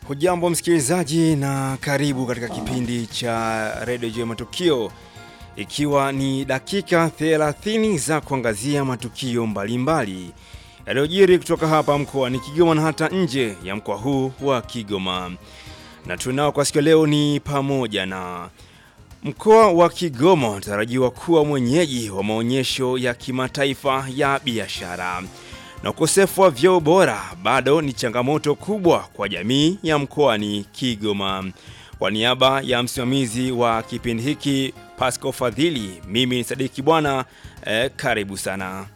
Hujambo msikilizaji, na karibu katika kipindi cha redio juu ya matukio, ikiwa ni dakika 30 za kuangazia matukio mbalimbali yaliyojiri kutoka hapa mkoani Kigoma na hata nje ya mkoa huu wa Kigoma. Na tunao kwa siku leo ni pamoja na mkoa wa Kigoma unatarajiwa kuwa mwenyeji wa maonyesho ya kimataifa ya biashara na ukosefu wa vyoo bora bado ni changamoto kubwa kwa jamii ya mkoani Kigoma. Kwa niaba ya msimamizi wa kipindi hiki Pasco Fadhili, mimi ni Sadiki Bwana eh, karibu sana.